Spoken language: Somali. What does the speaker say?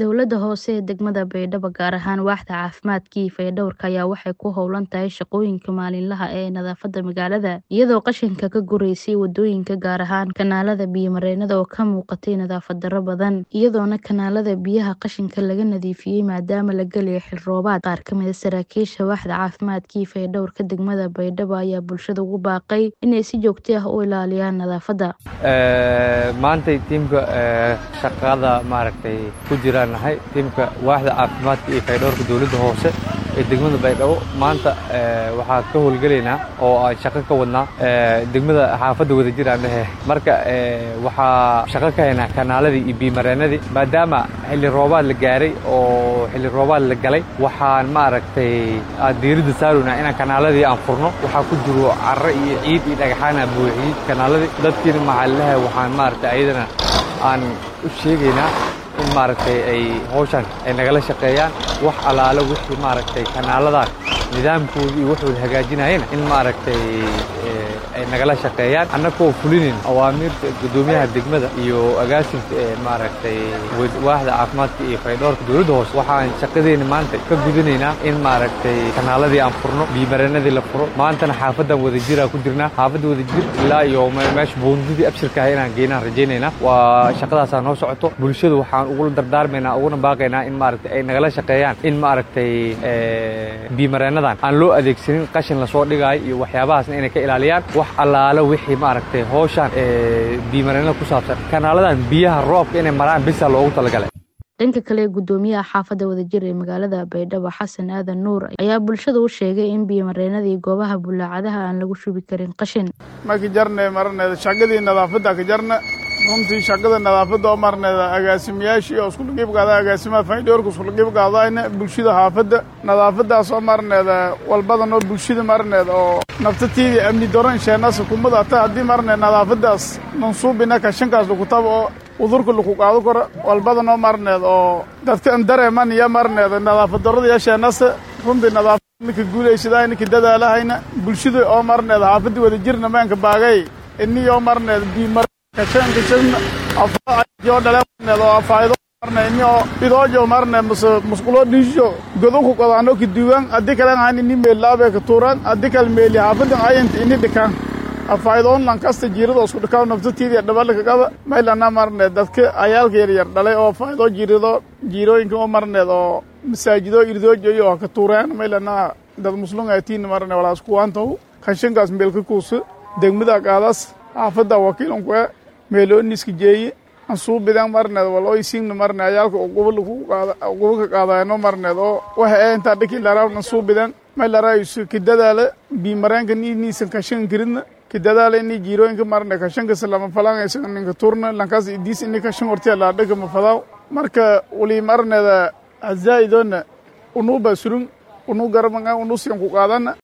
Dowladda hoose ee degmada Baydhabo gaar ahaan waaxda caafimaadka iyo fayadhowrka ayaa waxay ku howlan tahay shaqooyinka maalinlaha ah ee nadaafadda magaalada iyadoo qashinka ka gureysay wadooyinka gaar ahaan kanaalada biyo-mareennada oo ka muuqatay nadaafad darro badan iyadoona kanaalada biyaha qashinka laga nadiifiyay maadaama la gelayo xil roobaad qaar ka mid a saraakiisha waaxda caafimaadka iyo fayadhowrka degmada Baydhabo ayaa bulshada ugu baaqay inay si joogto ah u ilaaliyaan nadaafadda maantay tiimka shaqada maaragtay ku jiraan nahay tiimka waaxda caafimaadka iyo fayadhowrka dowladda hoose ee degmada baydhabo maanta waxaa ka howlgelaynaa oo aan shaqo ka wadnaa degmada xaafadda wadajir aan dhehe marka waxaa shaqo ka haynaa kanaaladii iyo biimareennadii maadaama xilli roobaad la gaaray oo xilli roobaad la galay waxaan maaragtay aan diiradda saaraynaa inaan kanaaladii aan furno waxaa ku jiro carro iyo ciid iyo dhagaxaan aan buuxiyey kanaaladii dadkiina maxaalilaha waxaan maaragtay ayadana aan u sheegaynaa in maaragtay ay hawshan ay nagala shaqeeyaan wax allaale wixii maaragtay kanaaladan nidaamkooda iyo waxooda hagaajinayana in maaragtay ay nagala shaqeeyaan annagoo fulinin awaamiirta guddoomiyaha degmada iyo agaasinka ee maaragtay waaxda caafimaadka iyo fayadhowrka dowladda hoose waxaan shaqadeena maanta ka gudanaynaa in maaragtay kanaaladii aan furno biimareennadii la furo maantana xaafaddan wadajira ku jirnaa xaafadda wadajir ilaa iyo meesha buundadii abshirka ah inaan geynaan rajaynaynaa waa shaqadaasaa noo socoto bulshada waxaan ugula dardaarmaynaa uguna baaqaynaa in maaragtay ay nagala shaqeeyaan in maaragtay biimareennadan aan loo adeegsanin qashin lasoo dhigaayo iyo waxyaabahaasna inay ka ilaaliyaan wax allaale wixii maaragtay hawshan biimareennada ku saabsan kanaaladan biyaha roobka inay maraan bisa loogu talagalay dhanka kale gudoomiyaha xaafadda wadajir ee magaalada baydhabo xasan aadan nuur ayaa bulshada u sheegay in biyomareenada iyo goobaha bulaacadaha aan lagu shubi karin qashin marka jarne marneeda shaqadii nadaafadda ka jarna runtii shaqada nadaafadda oo marneeda agaasimayaashii oo iskula qiibqaada agaasimaha faydhowrka iskula qiibqaadayna bulshada xaafadda nadaafaddaas oo marneeda walbadan oo bulshada marneeda oo naftatiidii amni doran sheenasa kumada ata haddii marneed nadaafaddaas mansuubina kashankaas lakutaba oo udurka laku qaado karo walbadan oo marneed oo dadka an dareeman iyo marneeda nadaafad darrada iyo sheenasa runtii nadaafad ninka guulaysadaa ninka dadaalahayna bulshada oo marneed xaafadda wadajirna maanka baagay iniyoo marneed biimar kashankashan afaayo dhale marneed oo afaayido marne inio idoojo marne mase musqulo dhiisho godoku qodaano ka duwan haddii kalen han ini meellaabe ka tuuran haddii kale meeli xaafadan ayanta ini dhikaan afaayidoon lankasta jiirada isku dhikaa naftatiidii dhabalka qaba maylana marneed dadka ayaalka yaryar dhalay oo faayidoo jiirido jiirooyinka oo marneed oo masaajido irdoojoyo oo ka tuureen maylana dad muslungatiin marne walaas kuwaantaw kashankaas meelka kuusa degmada qaadas xaafadda wakiilanku e meelooniska jeeye ansuubidan marneed walooysiingna marne ayaalka uguba ka qaadayno marneed oo waxa ee intaa dhiki laraawna ansuubidan may laraayisu kidadaala biimareenka niiniisan kashan kiridna kidadaala ini jiirooyinka marne kashankas lama falangaysa ninka turna lankaas idiis ini kashan hortiya laadhaka mafadaaw marka wali marneeda hazaa'idona unuuba surun unu garabanga unusiyan ku qaadana